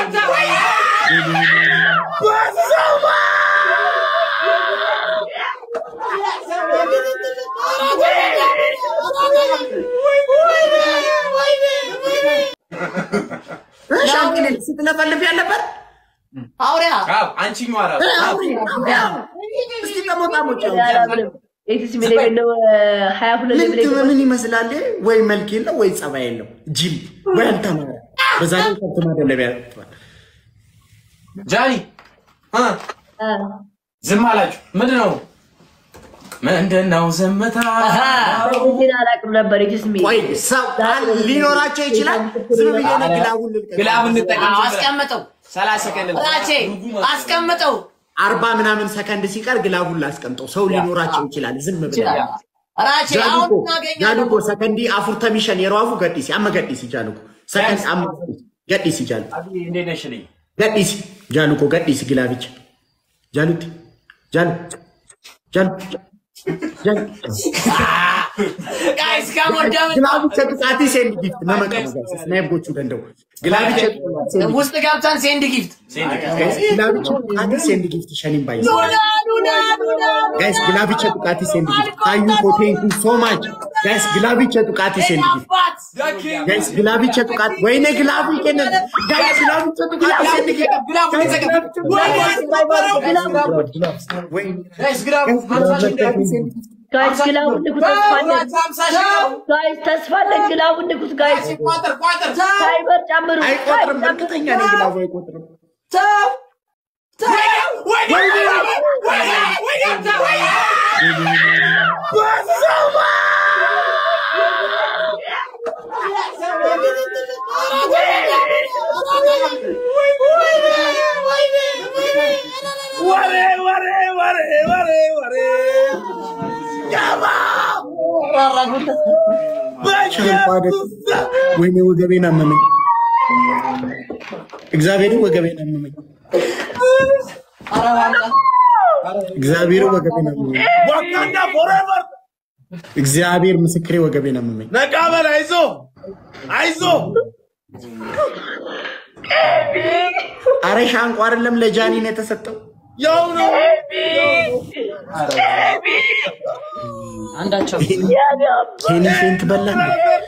ሻንኪን ስትለፈልፍ ያለበት አውሪያ አንቺኛዋ ራሱ እስቲ ጠሞጣሞች ሀያ ሁለት ምን ምን ይመስላል? ወይ መልክ የለው ወይ ጸባይ የለው ጅል ወይ አልተማረ። በዛ ላይ ከብት ማደለቢያ ያጥባል። ጃኒ እ ዝም አላችሁ። ምንድን ነው ምንድን ነው ዝምታ? አላውቅም ነበር ስሜ ቆይ ሰው ሊኖራቸው ይችላል። ዝም ብዬ ነው ግላቡን ልልቀቅ። ግላብ እንጠቀም። አስቀምጠው ሰላሳ ሰከንድ ራቼ አስቀምጠው አርባ ምናምን ሰከንድ ሲቀር ግላቡን ላስቀምጠው። ሰው ሊኖራቸው ይችላል። ዝም ብለህ ራቼ አሁን እናገኛለን ጃሉኮ ሰከንዲ አፉር ተሚሸን የረዋፉ ገዲሲ አመ ገዲሲ ጃሉኮ ሰከንድ አመ ገዲሲ ጃሉ እንዴት ነሽ ልኝ ገዲሲ ጃሉኮ ገዲሲ ግላብቻ ጃሉቲ ጃሉ ጃሉ ጃሉ ጋይስ ከሞዳም ግላብቻ ጥቃቲ ሴንድ ጊፍት ነመቀሙ ጋይስ ስናይቦቹ ደንደው ግላብቻ ውስጥ ገብተን ሴንድ ጊፍት ግላብቻ ጥቃቲ ሴንድ ጊፍት ሸኒም ባይስ ጋይስ ግላብቻ ጥቃቲ ሴንድ ጊፍት ታዩ ኮ ቴንክ ዩ ሶ ማች ጋይስ ግላብቻ ጥቃቲ ሴንድ ጊፍት ጋይስ ግላብቻ ጥቃት ወይኔ ግላቡ ይገነን ጋይስ ግላብቻ ጥቃቲ ሴንድ ጊፍት ጋይስ ግላቡን ንኩት፣ ተስፋ አለን። ጋይስ ተስፋ አለን። ግላቡን ንኩት ጋይስ። ሳይበር ጨምሩ። አይቆጥርም። እርግጠኛ ነኝ ግላቡ አይቆጥርም። ወይኔ ወገቤን አመመኝ። እግዚአብሔርን ወገቤን አመመኝ። እግዚአብሔር ወገቤን አመመኝ። እግዚአብሔር ምስክሬ ወገቤን አመመኝ። ነቃ በል አይዞ አይዞ አረ ሻንቆ አይደለም ለጃኒ ነው የተሰጠው። ያው ነው አንዳቸው ኬኒ ፌንት በላን።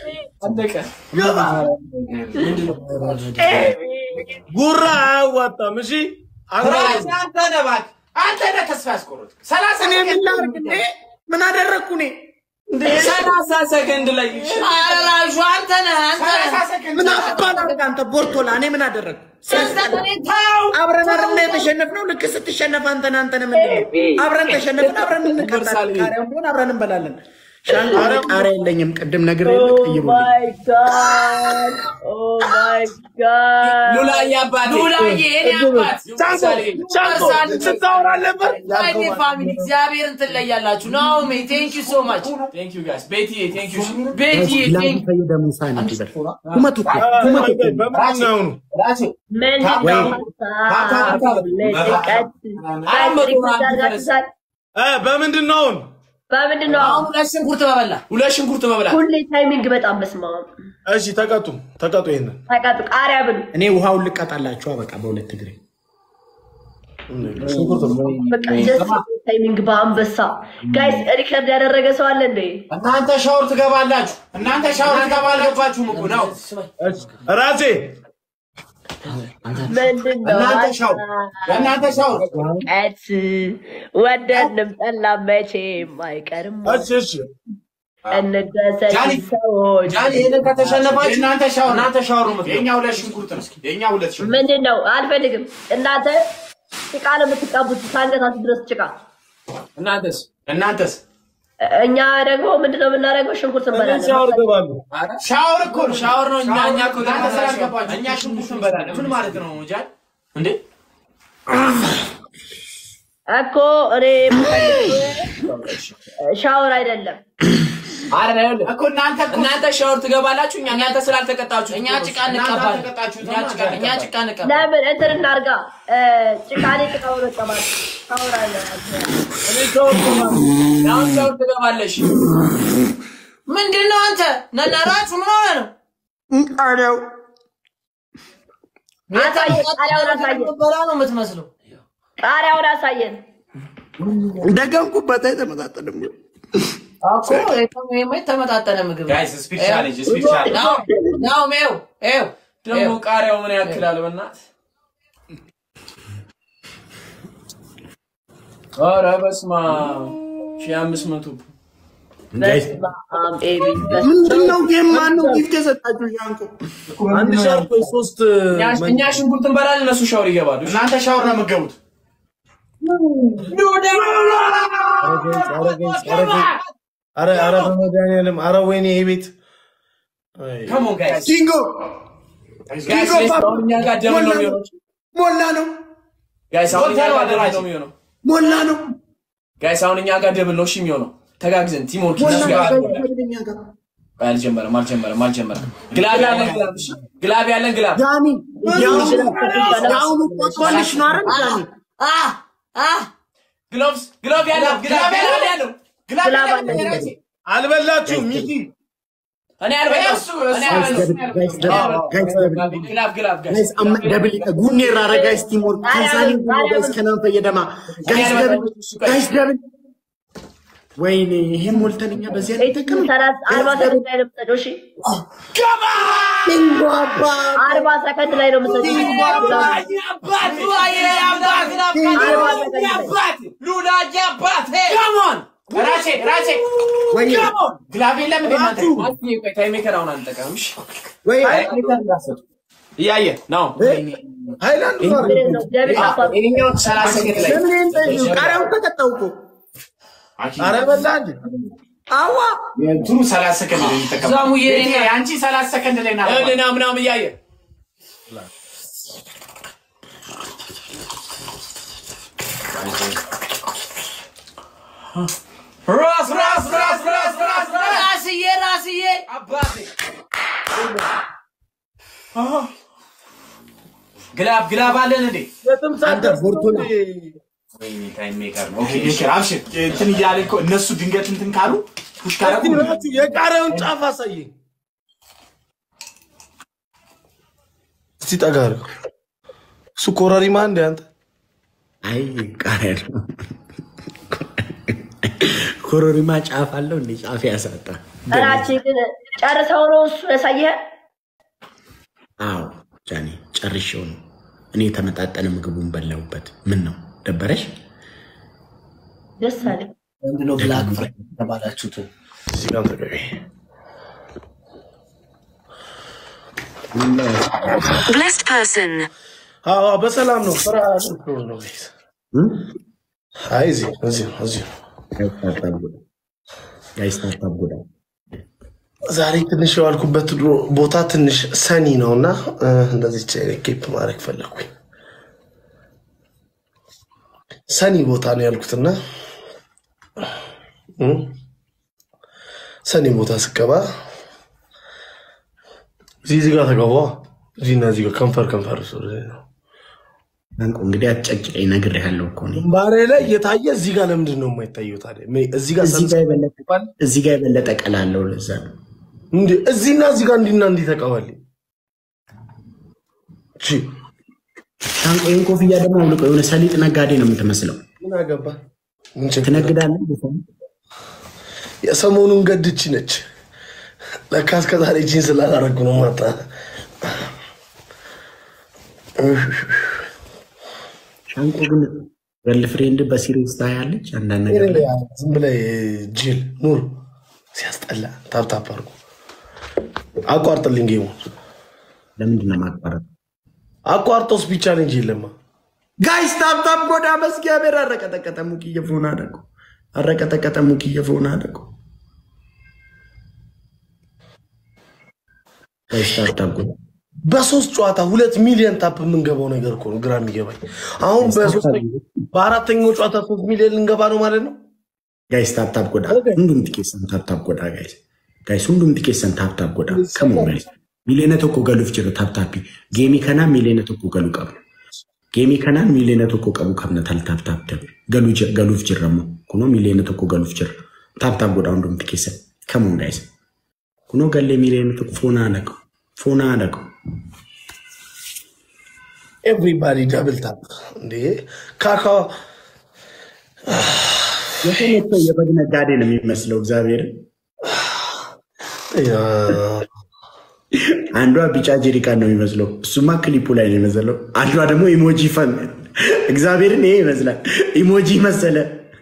ጉራ አያዋጣም። እሺ ራሴ አንተ ነህ እባክህ። አንተ ነህ ተስፋ ያስቆረጥ ሰላሳ እኔ ምን ላድርግ እንዴ? ምን አደረግኩ እኔ? ሰላሳ ሰከንድ ላይ አረላሹ አንተ ነህ አንተ ነህ ሰላሳ ሰከንድ ምን አባል አድርግ አንተ ቦርቶላ። እኔ ምን አደረግኩ? ተው አብረን አይደል የተሸነፍነው? ልክ ስትሸነፍ አንተን አንተን ምንድን ነው? አብረን ተሸነፍን፣ አብረን እንቀጣለን። ቃሪያም ቢሆን አብረን እንበላለን። ሻንቆ እኔ ቃሪያ የለኝም። ቅድም ነግሬ ቀይሩልኝ። ማይ ጋድ ኦ ማይ ጋድ ሉላዬ አባቴ ሉላዬ የኔ አባት ቻንቆ ስታወራ አለበት ወይኔ ፋሚሊ እግዚአብሔርን ትለያላችሁ። ናኦሚ ቴንክ ዩ ሶ ማች ቴንክ ዩ ጋይስ ቤቲ ቴንክ ዩ ቤቲ ላም ቴንክ ፈይደ ሙሳ ነው ይበል ኩመቱ እኮ ኩመቱ እኮ በምንድን ነው የሆኑ? ራሴ ምንድን ነው ሀሳብ ለጭቀት እ በምንድን ነው አሁን? በምንድን ነው አሁን ሁለት ሽንኩርት በበላ ሁለት ሽንኩርት መብላት ሁሌ ታይሚንግ በጣም በስማ እሺ ተቀጡ ተቀጡ። ይሄንን ተቀጡ ቃሪያ ብሉ እኔ ውሃውን ልቀጣላችሁ በቃ በሁለት እግሬ በቃ ደስ ታይሚንግ በአንበሳ ጋይስ ሪከርድ ያደረገ ሰው አለ እንዴ እናንተ ሻወር ትገባላችሁ። እናንተ ሻወር ትገባላችሁም እኮ ነው። ራሴ ምንድን ነው እናንተ ሻወር እናንተ ሻወር ቀት ወደንም ጠላም መቼም አይቀርም እሺ እሺ እንደሰት ጃኒ፣ ሰዎች ጃኒ ይሄንን ከተሸነፋችሁ እናንተ ሻወር እናንተ ሻወር ነው የምትገባው። የኛ ሁለት ሽንኩርት ነው። የኛ ሁለት ሽንኩርት ምንድን ነው አልፈልግም እናንተ ጭቃ ነው የምትቀቡት ከአንገታችሁ ድረስ ጭቃ እናንተስ እናንተስ እኛ ደግሞ ምንድነው የምናደርገው ሽንኩርት እንበላለን ሻወር ገባሉ። ሻወር እኮ ነው ሻወር ነው። እኛ እኛ እኮ እናንተ ስላልገባችሁ እኛ ሽንኩርት እንበላለን። ምን ማለት ነው ጃን እንዴ? እኮ እኔ የምፈልገው ሻወር አይደለም አረ እኮ እናንተ እናንተ ሻወር ትገባላችሁ። እኛ እናንተ ስላልተቀጣችሁ እኛ ጭቃ እንቀባለን። እኛ ጭቃ እኛ ጭቃ እንቀባለን። ለምን እንትን እናርጋ ጭቃ እኔ ጭቃ በመቀባት ሻወር አይደለም አሁን ሻወር ትገባለሽ። ምንድን ነው አንተ ነናራችሁ ምን ሆነ ነው? ቃሪያው አሳየን፣ ቃሪያውን አሳየን፣ በላ ነው የምትመስለው። ቃሪያውን አሳየን። ደገምኩበት አይተመጣጠንም። እኮ ይሄማ የተመጣጠነ ምግብ ነው። ጋይስ ስፒድ ቻሌንጅ ስፒድ ቻሌንጅ ናው ናው ሜው ኤው ደግሞ ቃሪያው ምን ያክላል? በእናት ኧረ በስመ አብ ሺህ አምስት መቶ ጋይስ በስመ አብ ኤቢ፣ ምንድን ነው የማን ነው ጊፍት የሰጣችሁ? ሻንቆ አንድ ሻርፕ ወይ ሶስት እኛ- እኛ ሽንኩርት እንበላለን፣ እነሱ ሻወር ይገባሉ። እሺ? እናንተ ሻወር ነው የምትገቡት። አረ አረ በመድኃኒዓለም አረ ወይኔ ይሄ ቤት አይ። Come on, guys. ኪንጎ Guys, let's go. አሁን እኛ ጋር ደብል ነው የሚሆነው። ሞላ ነው Guys, አሁን እኛ ጋር ደብል ነው የሚሆነው። ሞላ ነው Guys, አሁን እኛ ጋር ደብል ነው እሺ የሚሆነው። ተጋግዘን ቲም ወርክ ሞላ እነሱ ጋር ነው። አይ፣ አልጀመረም አልጀመረም አልጀመረም። ግላብ ያለን ግላብ እሺ። ግላብ ያለን ግላብ ዳኒ የአሁኑ ቆጥሮልሽ ነው አይደል ዳኒ? አ አ ግሎቭስ ግሎቭ ያለው ግላብ ያለው ያለው ግላብ አለን። አልበላችሁም ሚኪ እኔ አልበላም እኔ አልበላም። ጋይስ ደብል ጋይስ ደብል ግላብ ግላብ ጋይስ ጋይስ amma ደብል ጉኔራ ረ ጋይስ ቲም ወርክ ከንሳኒ ጋይስ ከናን ፈየደማ ጋይስ ደብል ጋይስ ደብል ወይኔ ይሄን ሞልተን እኛ በዚህ ኤቲ አንጠቀም ሰላሳ አርባ ሰከንድ ላይ ነው የምትሰጪው። እሺ ኪንጎ አባ አርባ ሰከንድ ላይ ነው የምትሰጪው። ራሴ ራሴ ወይ ግላብ የለም እንዴ እናንተ? ቆይ ታይሜከር አሁን አንጠቀምም። እሺ ወይ እያየ ነው ሃይላንድ ምንድን ነው? እግዚአብሔር አባት ይሄኛው ሰላሳ ሰከንድ ላይ ለምን ይሄን ጠይቁ? ቃሪያውን ተቀጣው እኮ አረ በላ እንዴ አዋ የእንትኑ ሰላሳ ሰከንድ ላይ የሚጠቀመው ዛሙዬ ቤቴ፣ አንቺ ሰላሳ ሰከንድ ላይ ና ልና ምናምን እያየ ራስ ራስ ራስ ራስ ራስ ራስ ራስዬ ራስዬ አባቴ ግላብ ግላብ አለን እንዴ? አንተ ቦርቶና ወይኔ ታይም ሜከር ነው። ኦኬ እሺ፣ አብሽር እንትን እያለ እኮ እነሱ ድንገት እንትን ካሉ ፑሽ ካረጉ እስቲ የቃሪያውን ጫፍ አሳየኝ እስቲ ጠጋ አድርገው እሱ ኮረሪማ እንደ አንተ አይ ቃሪያ ነው ኮረሪማ ጫፍ አለው እንዴ ጫፍ ያሳጣ እራችን ግን ጨርሰው ነው እሱ ያሳየህ። አዎ ጃኒ ጨርሼው ነው እኔ የተመጣጠነ ምግቡን በላሁበት ምን ነው ደበረሽ ደስ አለኝ። ምንድነው ብላክ ፍራይድ የተባላችሁት? እዚህ ጋር ተገቢ Blessed person. አዎ በሰላም ነው ስራ ነው ነው ጋይስ አይ እዚህ እዚህ ነው እዚህ ነው ጋይስ ታታብ ጎዳ ዛሬ ትንሽ የዋልኩበት ድሮ- ቦታ ትንሽ ሰኒ ነው እና እ፣ እንደዚህ ኬፕ ማድረግ ፈለግኩኝ። ሰኒ ቦታ ነው ያልኩትና እ፣ ሰኒ ቦታ ስገባ እዚህ እዚህ ጋር ተገባ እዚህ እና እዚህ ጋር ከንፈር ከንፈር ሱ አንቆ እንግዲህ አትጨቅጨቀኝ ነግሬሃለሁ እኮ እኔ ባሬ ላይ እየታየ እዚህ ጋር ለምንድን ነው የማይታየው ታዲያ? ሜ- እዚህ ጋር እዚህ ጋር የበለጠ እዚህ ጋር የበለጠ ቀላለው ለዛ ነው እንዴ እዚህና እዚህ ጋር እንዲና እንዲህ ተቀባልኝ ቺ ሻንቆ ይህን ኮፍያ ደግሞ አውልቆ የሆነ ሰሊጥ ነጋዴ ነው የምትመስለው ምን አገባ ምን ችግር አለ? ትነግዳለህ የሰሞኑን ገድቺ ነች። ለካ እስከ ዛሬ ቺን ስላላረጉ ነው ማታ ሻንቆ ግን ገርል ፍሬንድ በሲሪየስ ታያለች አንዳንድ ነገር ላይ ዝም ብለህ ጅል ኑር ሲያስጠላ። ታፕታፕ አድርጎ አቋርጥልኝ ጌሙን ለምንድን ነው ማቋረጥ አቋርጦስ ቢቻ እንጂ የለማ ጋይስ ታብታብ ጎዳ በእግዚአብሔር አረቀጠቀጠ ሙክየ ፎን አደቁ አረቀጠቀጠ ሙክየ ፎን አደቁ ጋይስ ታብታብ ጎዳ በሶስት ጨዋታ ሁለት ሚሊዮን ታፕ የምንገባው ነገር እኮ ነው ግራ የሚገባኝ። አሁን በሶስተኛ በአራተኛው ጨዋታ ሶስት ሚሊዮን ልንገባ ነው ማለት ነው። ጋይስ ታብታብ ጎዳ ሁንዱም xiqqeessan taaptaap godhaa gaayis gaayis hundum xiqqeessan taaptaap godhaa kamuu gaayis miliyoona tokko galuuf jira taaptaappii geemii kanaan miliyoona tokko galuu qabna geemii kanaan miliyoona tokko qabu qabna tal taaptaap dabe galuu jira galuuf jirra immoo kunoo miliyoona tokko galuuf jira taaptaap godhaa hundum xiqqeessan kamuu gaayis kunoo gallee miliyoona tokko foonaa dhaqu foonaa dhaqu ኤቭሪባዲ ደብል ታፕ እንዴ ካካ የተመቸው የበግ ነጋዴ ነው የሚመስለው እግዚአብሔርን ያ፣ አንዷ ቢጫ ጀሪካን ነው የሚመስለው። እሱማ ክሊፑ ላይ ነው የመሰለው። አንዷ ደግሞ ኢሞጂ ፈን እግዚአብሔርን ይሄ ይመስላል። ኢሞጂ መሰለ።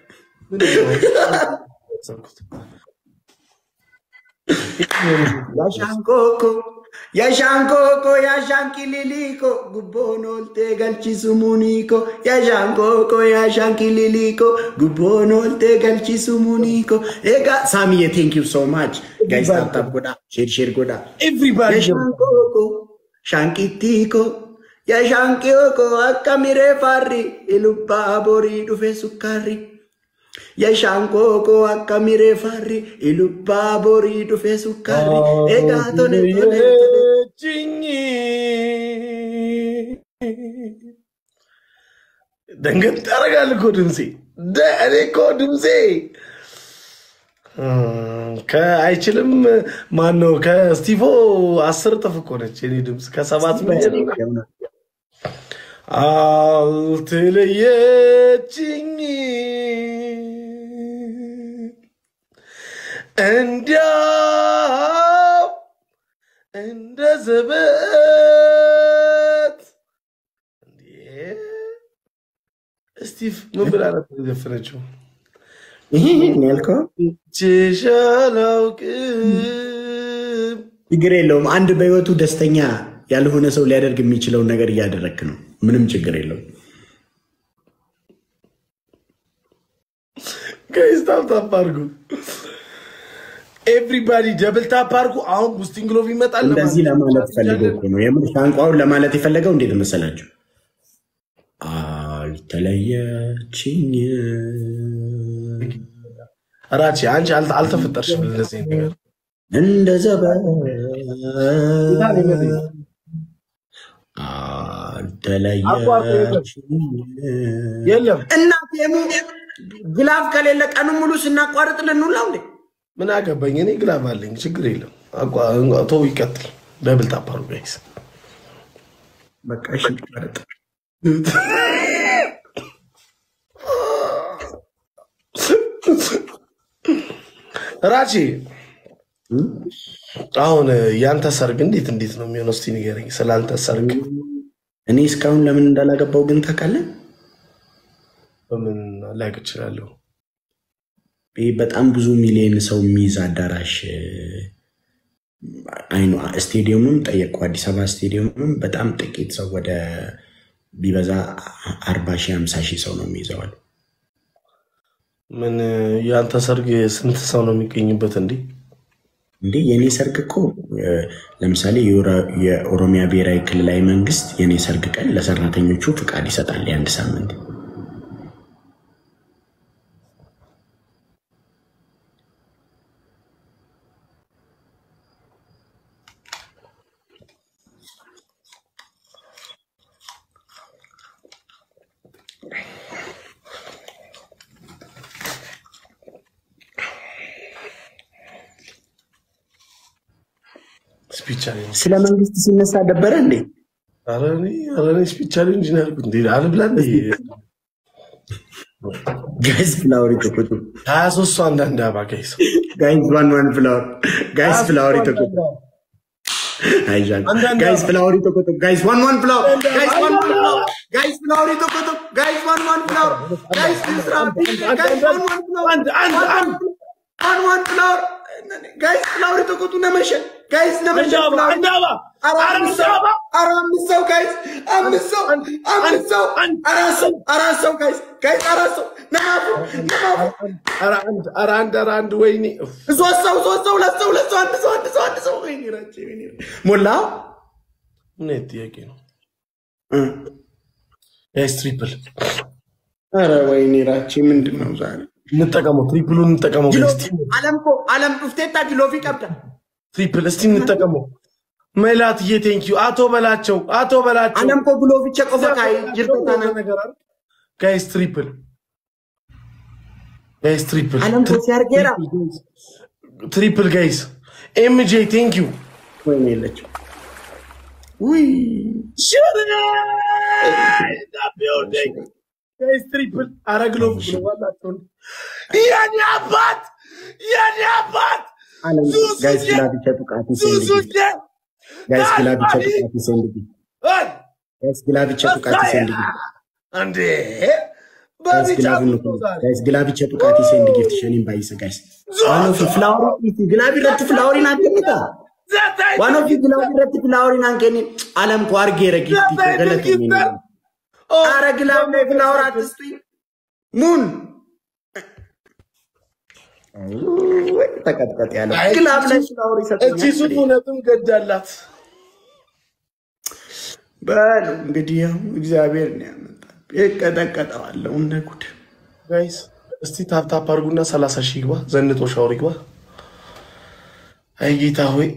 ያሻንኮኮ ያሻንኮኮ ያሻንኪሊሊኮ ጉቦን ኦልቴ ገልቺሱ ሙኒኮ ያሻንኮኮ ያሻንኪሊሊኮ ጉቦን ኦልቴ ገልቺሱ ሙኒኮ ኤጋ ሳሚዬ ቴንክ ዩ ሶ ማች ጋይስ ታብታብ ጎዳ ሼር ሼር ጎዳ ኤቭሪባዲ Yashankoko, shankitiko, yashankioko akka miree farri ilubbaa borii dhufe sukkaarri. Yashankoko akka miree farri ilubbaa borii dhufe sukkaarri. Egaa tole tole tole. ደንገጥ ያደርጋል እኮ ድምፄ። ደ- እኔ እኮ ድምፄ እም፣ ከአይችልም ማን ነው ከስቲፎ አስር እጥፍ እኮ ነች የኔ ድምፅ ከሰባት ሚሊዮን አልትለየችኝ እንዲያው እንደ ዘበት እንዴ! ስቲቭ ምን ብላ ነበር የዘፈነችው? ይሄን ያልከው ችሽ አላውቅም ችግር የለውም። አንድ በህይወቱ ደስተኛ ያልሆነ ሰው ሊያደርግ የሚችለውን ነገር እያደረግክ ነው። ምንም ችግር የለውም። ጋይስ ታፕ ታፕ አድርጉ። ኤቭሪባዲ ደብል ታፕ አድርጉ። አሁን ቡስቲንግ ግሎቭ ይመጣል። እንደዚህ ለማለት ፈልገው እኮ ነው። የምር ቋንቋውን ለማለት የፈለገው እንዴት መሰላችሁ? አልተለየችኝ ራቺ አንቺ አልተ- አልተፈጠርሽም እንደዚህ አይነት ነገር። እንደ ዘበን አልተለየችኝ። የለም እናቴ ግላፍ ከሌለ ቀኑ ሙሉ ስናቋርጥ ልንውላ እንዴ? ምን አገባኝ እኔ ግላብ አለኝ፣ ችግር የለም። አቋ- ተው ይቀጥል። ደብል ታፕ አድርጉ ጋይስ። በቃ እሺ፣ ይቋረጥ። ራቺ አሁን ያንተ ሰርግ እንዴት እንዴት ነው የሚሆነው? እስቲ ንገረኝ ስላንተ ሰርግ። እኔ እስካሁን ለምን እንዳላገባው ግን ታውቃለህ? በምን ላውቅ እችላለሁ? ይህ በጣም ብዙ ሚሊዮን ሰው የሚይዝ አዳራሽ አይኑ ስቴዲየሙም ጠየቁ። አዲስ አበባ ስቴዲየሙም በጣም ጥቂት ሰው ወደ ቢበዛ አርባ ሺህ ሃምሳ ሺህ ሰው ነው የሚይዘዋል። ምን ያንተ ሰርግ ስንት ሰው ነው የሚገኝበት እንዴ? እንዴ የእኔ ሰርግ እኮ እ፣ ለምሳሌ የኦሮ- የኦሮሚያ ብሔራዊ ክልላዊ መንግስት የእኔ ሰርግ ቀን ለሰራተኞቹ ፍቃድ ይሰጣል የአንድ ሳምንት። ስፒች ቻሌንጅ ስለ መንግስት ሲነሳ ደበረ እንዴ? ኧረ እኔ ኧረ እኔ ስፒች ቻሌንጅ ነው ያልኩት። እንዴ አልብላ እንዴ ጋይስ ፍላወር ይተቆጡ። ሀያ ሶስት ሰው አንዳንድ አባ ጋይስ ጋይስ ዋን ዋን ፍላወር ጋይስ ፍላወር ይተቆጡ። አይዣን ጋይስ ፍላወር ይተቆጡ። ጋይስ ዋን ዋን ፍላወር ጋይስ ዋን ዋን ፍላወር ጋይስ ፍላወር ይተቆጡ። ጋይስ ዋን ዋን ፍላወር ጋይስ ፍስራ ጋይስ ዋን ዋን ፍላወር አንድ አንድ አንድ ዋን ዋን ፍላወር ጋይስ ፍላወር ይተቆጡ። ነመሸ ጋይስ ነመሸ አንድ አባ አንድ አባ ኧረ ኧረ አምስት አንድ ሰው አባ ኧረ አምስት ሰው ጋይስ አምስት ሰው አምስት ሰው አራት ሰው አራት ሰው ጋይስ ጋይስ አራት ሰው ነማፉ ነማፉ ኧረ አንድ ኧረ አንድ ኧረ አንድ ወይኔ እፍ። ሶስት ሰው ሶስት ሰው ሁለት ሰው ሁለት ሰው አንድ ሰው አንድ ሰው አንድ ሰው ወይኔ ራቼ ወይኔ ሞላ ምን አይነት ጥያቄ ነው? እ። ጋይስ ትሪፕል ኧረ ወይኔ ራቼ ምንድን ነው ዛሬ እንጠቀመው፣ ትሪፕሉን እንጠቀመው ጅሎ ጋይስ። አለም ኮ አለም ዱፍቴታ ጅሎፊ ቀብዳ ትሪፕል እስቲ እንጠቀመው። መላትዬ ቴንኪዩ አቶ በላቸው አቶ በላቸው አለም ኮ ብሎፊቸ ቆፈ ካይ ጅርተታና ጋይስ ትሪፕል ጋይስ ትሪፕል አለም ኮ ሲያርጌራ ትሪፕል ጋይስ ኤምጄ ቴንኪዩ ወይኔ የለችም ውይ ትሪፕል አረግሎ የኔ አባት የኔ አባት አለም ጋይስ ግላብቻ ጡቃቲ ሴንድ ጊፍት ጋይስ ግላብቻ ጡቃቲ ሴንድ ጊፍት ጋይስ ግላብቻ ጡቃቲ ሴንድ ጊፍት እንዴ ጋይስ በቢጫ ግላብ ነው ነው ዛሬ ጋይስ ግላብቻ ጡቃቲ ሴንድ ጊፍት ሸኒን ባይሰ ጋይስ ዋኖ ፊ ፍላወሪ ግላቢ ረት ፍላወሪ ናገኝታ ዘታይ ዋኖ ፊ ግላቢ ረት ፍላወሪ ናንከኒ አለም ኮ አርጌ ረጊፍቲ ገለተ አረ ግላብ ላይ ፍላወር አትስጡኝ ሙን ወይ ተቀጥቀጥ ያለው ግላብ ላይ ፍላወር እቺ ይሰጡኛል ሱት እውነትም ገዳላት በሉ እንግዲህ ያው እግዚአብሔር ነው ያመጣ ይቀጠቀጠዋለሁ እንደ ጉድ ጋይስ እስቲ ታፕታፕ አድርጉና ሰላሳ ሺህ ይግባ ዘንጦ ሻወር ይግባ አይ ጌታ ሆይ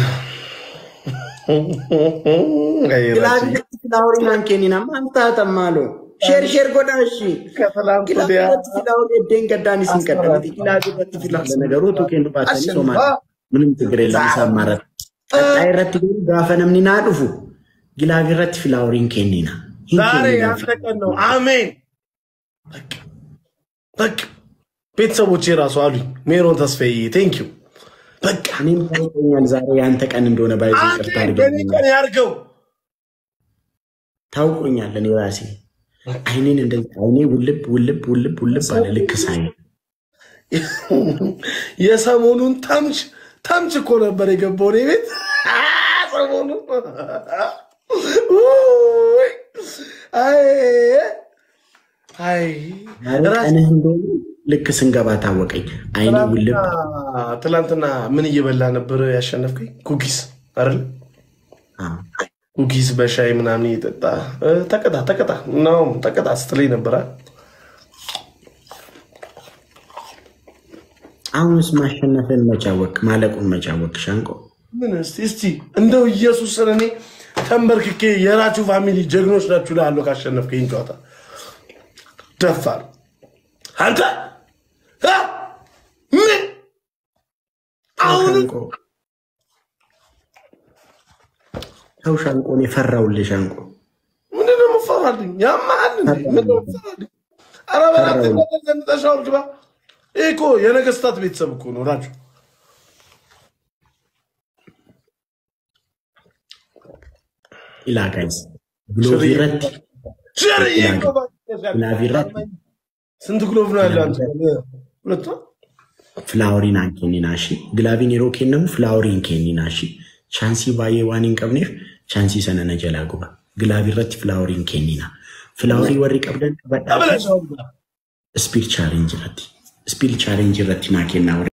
አይ ግላቢ ራጂ። ረት ፍላወሪ ናንኬኒና ማንታ ተማሎ ሼር ሼር ጎዳ እሺ ከትላንት ግላቢ ወዲያ ረት ፍላወሪ ደን ገዳኒ ሲንቀደም ግላቢ ረት ፍላወሪ ለነገሩ ቱኬን ባተኒ ሶማ ምንም ችግር የለም ሳማረት ቀጣይ ረት ግን ጋፈነምኒ ናዱፉ ግላቢ ረት ፍላወሪን ኬኒና ዛሬ ያንተ ቀን ነው። አሜን። በቃ በቃ ቤተሰቦቼ ራሱ አሉኝ ሜሮን ተስፋዬ ቴንክ ዩ በቃ እኔም ታውቀኛል ዛሬ ያንተ ቀን እንደሆነ ባይዞ ይቅርታ አሜን። በእኔ አድርገኝ ቀን ያርገው። ታውቆኛል እኔ ራሴ አይኔን እንደዚህ አይኔ ውልብ ውልብ ውልብ ውልብ አለ ልክ ሳይ የሰሞኑን ተምች ተምች እኮ ነበር የገባው እኔ ቤት ሰሞኑን ውይ፣ አይ አይ ዛሬ ራስ- ቀንህ እንደሆነ ልክ ስንገባ ታወቀኝ አይኔ ውልብ ትላንትና- ትላንትና ምን እየበላ ነበር ያሸነፍከኝ? ኩኪስ አይደል? አዎ። ኩኪስ በሻይ ምናምን እየጠጣ እ፣ ተቀጣ ተቀጣ ነው ተቀጣ ስትለኝ ነበር። አይደል? አሁንስ ማሸነፍን መጫወቅ ማለቁን መጫወቅ ሻንቆ ምን እስቲ እስቲ እንደው ኢየሱስን እኔ ተንበርክኬ የራችሁ ፋሚሊ ጀግኖች ናችሁ ላለው ካሸነፍከኝ ጨዋታ ደፋር አንተ እ? ምን አሁንም ሻንቆ ተው ሻንቆ እኔ ፈራውልህ ሻንቆ ምንድን ነው የምፈራልኝ? ያማሃል እንዴ? ምንድን ነው የምፈራልኝ? ኧረ በእናትህ ፈራው። ወደ ዘንጠሽ አውርድ ግባ። ይህ እኮ የነገስታት ቤተሰብ እኮ ነው ራችሁ ኢላ ጋይስ ብሎቪረት ሽርዬ እኮ ብላቪረት ስንት ግሎቭ ነው ያለ አንተ? ሁለት ነው? ፍላወሪን አንኬኒና ሺ ግላቪን የሮ ኬነሙ ፍላወሪን ኬኒና ሺ ቻንሲ ባዬ ዋኒን ቀብኔፍ ቻንሲ ሰነነ ጀላ ጉባ ግላቪረት ፍላወሪን ኬኒና ፍላወሪ ወሪ ቀብደን ተብለሽ ስፒድ ቻሌንጅ ረት ስፒድ ቻሌንጅ ረት ናኬና